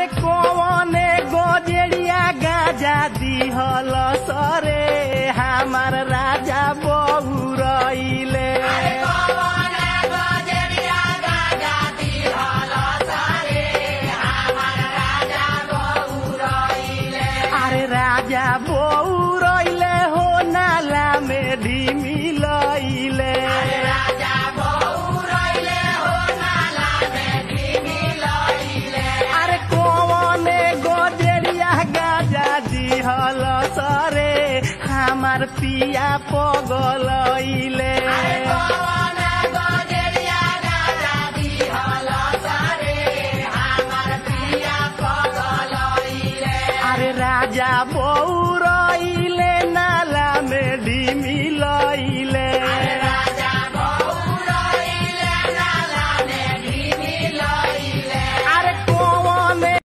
अरे कौने गोजरिया गाजा दिहल सरे हमार राजा बहु रईले अरे राजा बहु रईले हो नाला में ढिमी लईले अरे कौने गोजरिया गाजा दिहल सरे हमार पिया पगलैले अरे राजा बहु